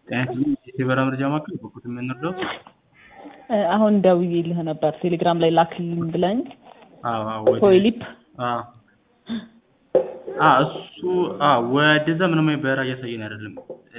ጤና ይስጥልኝ የበራ መረጃ ማዕከል በኩት የምንረዳው አሁን ደውዬልህ ነበር ቴሌግራም ላይ ላክልኝ ብለኝ አዎ አዎ ወደ ፖይሊፕ አዎ አ እሱ አ ወደዛ ምንም አይነት በረራ እያሳየን አይደለም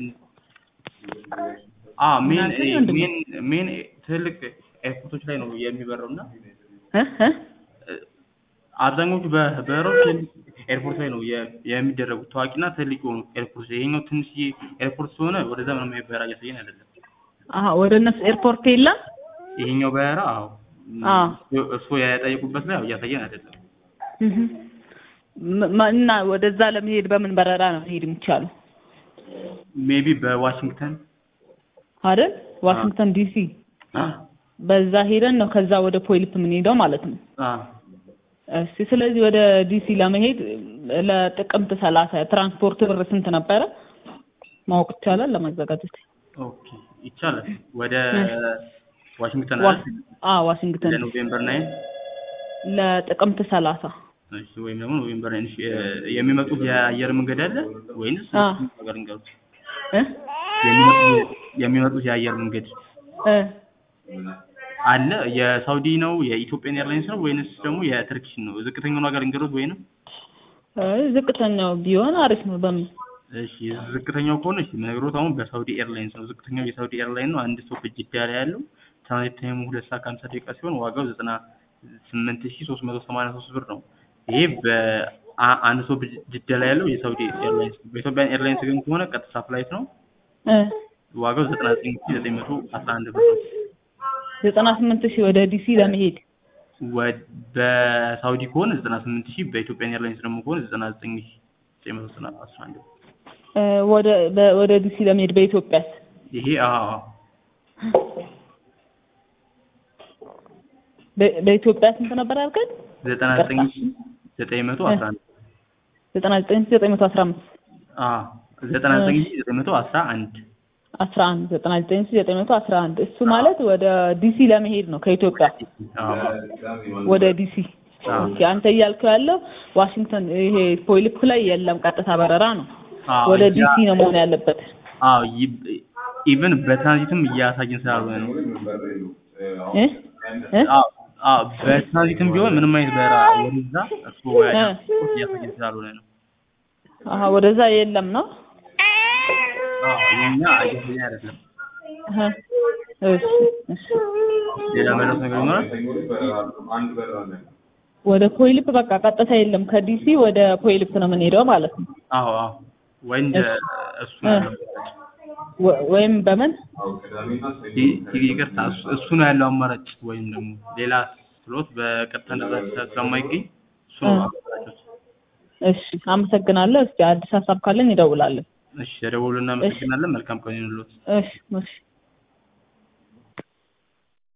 አ ሜን እናንተ ምንድን ነው? ሜን ሜን ትልቅ ኤርፖርቶች ላይ ነው የሚበረው እና እ እ አብዛኞቹ በበረሮች ኤርፖርት ላይ ነው የ- የሚደረጉት ታዋቂና ትልቅ የሆኑ ኤርፖርት ይሄኛው ትንሽዬ ኤርፖርት ስለሆነ ወደዛ ምንም አይነት በረራ እያሳየን አይደለም አሀ ወደ እነሱ ኤርፖርት የለም ይሄኛው በረራ አዎ አዎ እሱ የጠየቁበት ላይ እያሳየን አይደለም እህ ም- ማ- እና ወደዛ ለመሄድ በምን በረራ ነው መሄድ የሚቻለው ሜቢ በዋሽንግተን አይደል ዋሽንግተን ዲሲ በዛ ሄደን ነው ከዛ ወደ ፖይሊፕ የምንሄደው ማለት ነው አ እሺ ስለዚህ ወደ ዲሲ ለመሄድ ለጥቅምት ሰላሳ ትራንስፖርት ብር ስንት ነበረ ማወቅ ይቻላል ለማዘጋጀት ኦኬ ይቻላል ወደ ዋሽንግተን ዋ- አይደል? አ ዋሽንግተን ለኖቬምበር ናይን ለጥቅምት ሰላሳ እሺ ወይም ደግሞ ኖቬምበር ናይን እሺ የ- የሚመጡት የአየር መንገድ አለ ወይንስ አ ነገር እንገሩት እ የሚመጡት የሚመጡት የአየር መንገድ እ አለ የሳውዲ ነው የኢትዮጵያን ኤርላይንስ ነው ወይንስ ደግሞ የትርኪሽ ነው ዝቅተኛውን ሀገር እንገሩት ወይንም እ ዝቅተኛው ቢሆን አሪፍ ነው በምን እሺ ዝቅተኛው ከሆነ እሺ የምነግሮት አሁን በሳውዲ ኤርላይንስ ነው ዝቅተኛው የሳውዲ ኤርላይን ነው አንድ ሰው በጅዳ ላይ ያለው ትራንዚት ታይሙ ሁለት ሰዓት ከሀምሳ ደቂቃ ሲሆን ዋጋው ዘጠና ስምንት ሺ ሶስት መቶ ሰማንያ ሶስት ብር ነው ይሄ በአንድ ሰው በጅዳ ላይ ያለው የሳውዲ ኤርላይንስ ነው በኢትዮጵያን ኤርላይንስ ግን ከሆነ ቀጥታ ፍላይት ነው እ ዋጋው ዘጠና ዘጠኝ ሺ ዘጠኝ መቶ አስራ አንድ ብር ነው ዘጠና ስምንት ሺህ ወደ ዲሲ ለመሄድ ወ- በሳውዲ ከሆነ ዘጠና ስምንት ሺህ በኢትዮጵያን ኤርላይንስ ደግሞ ከሆነ ዘጠና ዘጠኝ ሺ ዘጠኝ መቶ ዘጠና አስራ አንድ ብር እ ወደ በ- ወደ ዲሲ ለመሄድ በኢትዮጵያስ ይሄ አዎ በ- በኢትዮጵያ ስንት ነበር ያልከኝ ዘጠና ዘጠኝ ሺ ዘጠኝ መቶ አስራ አንድ ዘጠና ዘጠኝ ሺህ ዘጠኝ መቶ አስራ አምስት አዎ ዘጠና ዘጠኝ ሺ ዘጠኝ መቶ አስራ አንድ አስራ አንድ ዘጠና ዘጠኝ ሺህ ዘጠኝ መቶ አስራ አንድ እሱ ማለት ወደ ዲሲ ለመሄድ ነው ከኢትዮጵያ አዎ ወደ ዲሲ አዎ ኦኬ አንተ እያልከው ያለው ዋሽንግተን ይሄ ፖይሊፕ ላይ የለም ቀጥታ በረራ ነው አዎ ወደ ያ- ዲሲ ነው መሆን ያለበት አዎ ኢቨን በትራንዚትም እያሳየን ስላልሆነ ነው እ እ አዎ አዎ በትራንዚትም ቢሆን ምንም አይነት በረራ ወደዛ እሱ እ እያሳየን ስላልሆነ ነው አሀ ወደዛ የለም ነው አዎ የኛ እያሳየን አይደለም እህ እሺ እሺ ሌላ መለስ ነገር ይኖራል ወደ ፖይሊፕ በቃ ቀጥታ የለም ከዲሲ ወደ ፖይሊፕ ነው የምንሄደው ማለት ነው አዎ አዎ ወይ እንደ እሱ ነው ያለው ወ- ወይም በምን ይ- ይቅርታ እሱ- እሱ ነው ያለው አማራጭ ወይም ደግሞ ሌላ ስሎት በቀጥታ እንደዛ ስለማይገኝ እሱ ነው እ። አማራጮች እሺ አመሰግናለሁ እስኪ አዲስ ሀሳብ ካለን ይደውላለን እሺ ተደውሉ እናመሰግናለን መልካም ቀን ይሁንልዎት እሺ እሺ